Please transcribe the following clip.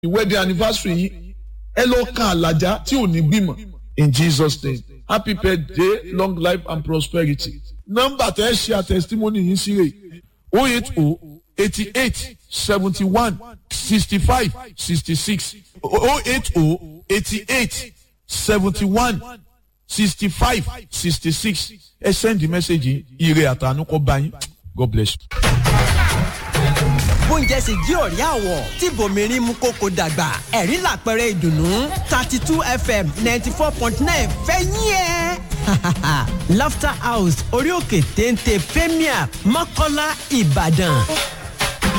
wedding anniversary yìí ẹ lọ kan àlàjá tí ò ní bímọ in Jesus name happy birthday long life and prosperity nọ́mbà tẹ ẹ ṣe àtẹsítímọ́nì yìí sí rè o eight o eighty eight seventy one sixty five sixty six o eight o eighty eight seventy one sixty five sixty six ẹ send the message ire àtànú kọ bá yín God bless you bóúnjẹ sì jí ọ̀rẹ́ àwọ̀ tí bòmírín mú kókó dàgbà ẹ̀rí làpẹrẹ ìdùnnú thirty two fm ninety four point nine fẹ́ yín ẹ́. laughter house orí òkè téńté premier mọ́kọ́lá ìbàdàn